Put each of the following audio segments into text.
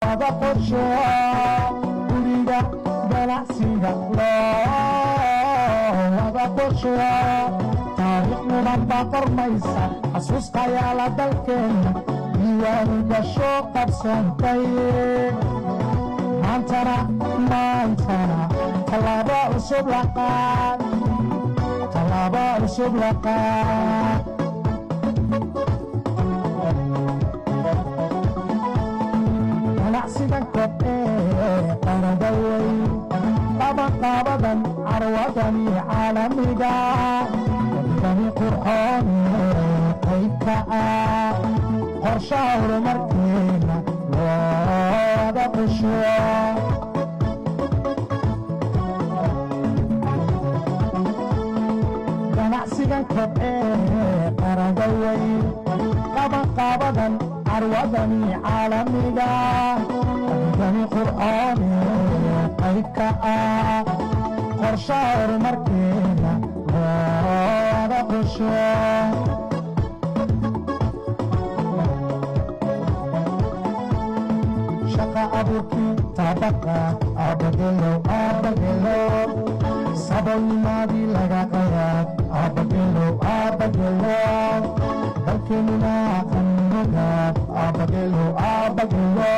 wada qorsho guriga ganacsiga loo wada qorsho taariikh mudan baa qormaysa xasuustayaala dalkeenna diiwaanu gasho qabsantay maantana maantana tallaabo cusub laqaad tallaabo cusub laqaad ganacsigan kobcee qarada wey qabanqaabadan carwadani caalamiga dani qurxoone qaybka ah qorshaha horumarkeena looda qusho ganacsigan kobcee qarada wey qabanqaabadan carwadani caalamiga dani qurxoone qaybka ah qorshaha horumarkeena looda qusho shaqa abuurkii tabaqa abagelo abagelo sabolnimadii laga qayaad abagelo abagelo dalkeenuna qannogaad abagelo abagelo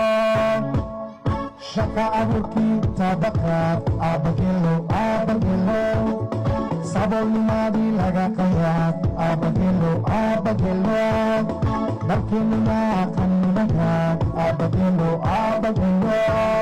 shaqa abuurkii tabaqaad abagelo abagelo sabolnimadii laga qayaad abagelo abagelo dalkeenuna qannogaad abagelo abagelo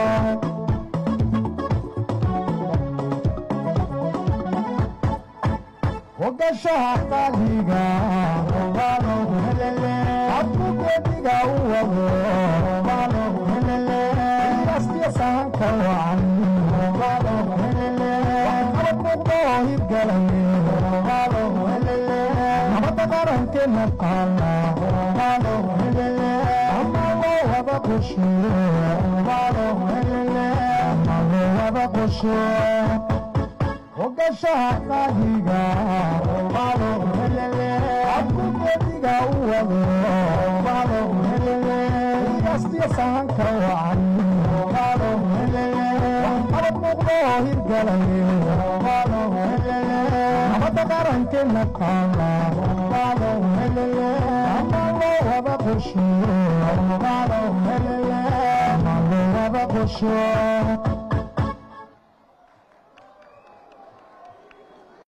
ogashaha qaaliga robaalogu helele abkugediga u wado robaalogu helele astiya sahanka wacan robaalogu helele waxqabad muuqdo oo hirgalaye robaalogu helele nabadda qarankeena qaala robaalogu helele ama loo wada qosho robaalogu helele ama loo wada qosho ogashaha qaadiga robaalogu helele abkugediga u wado robaalogu helele igastiya sahanka wacan robaalogu helele waxqabad muuqdo oo hirgalaye robaalogu helele nabadda qarankeena qaala robaalogu helele ama loo wada qosho robaalogu helele ama loo wada qosho